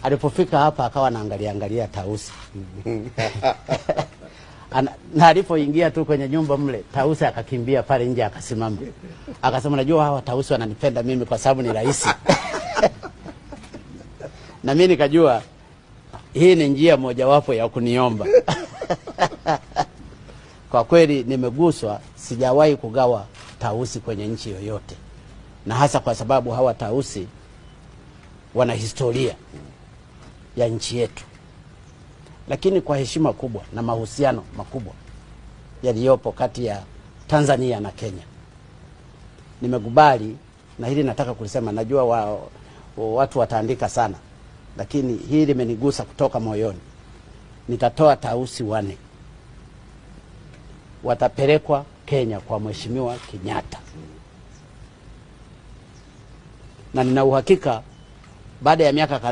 Alipofika hapa akawa anaangalia angalia tausi Ana, na alipoingia tu kwenye nyumba mle tausi akakimbia pale nje akasimama, akasema najua hawa tausi wananipenda mimi kwa sababu ni rahisi na mimi nikajua hii ni njia mojawapo ya kuniomba. Kwa kweli nimeguswa, sijawahi kugawa tausi kwenye nchi yoyote, na hasa kwa sababu hawa tausi wana historia ya nchi yetu, lakini kwa heshima kubwa na mahusiano makubwa yaliyopo kati ya Tanzania na Kenya nimekubali, na hili nataka kulisema, najua wa, wa, watu wataandika sana, lakini hili limenigusa kutoka moyoni. Nitatoa tausi wane, watapelekwa Kenya kwa Mheshimiwa Kenyatta, na nina uhakika baada ya miaka kadhaa